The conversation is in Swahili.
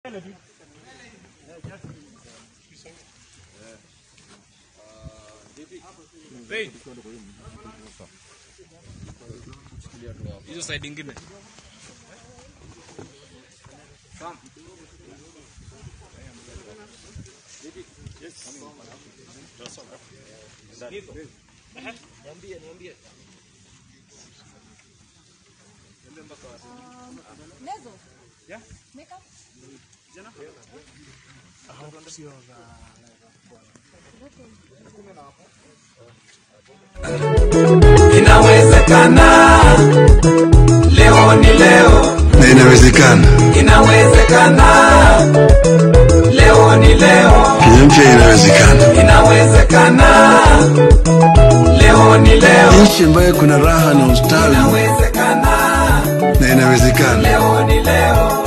hizo side ingine Lezo. Makeup. Inawezekana, leo ni leo. na inawezekana. Inawezekana, leo ni leo. Kenya mpya inawezekana, Inawezekana, leo ni leo. nchi ambayo kuna raha na ustawi, Inawezekana, na inawezekana. leo ni leo.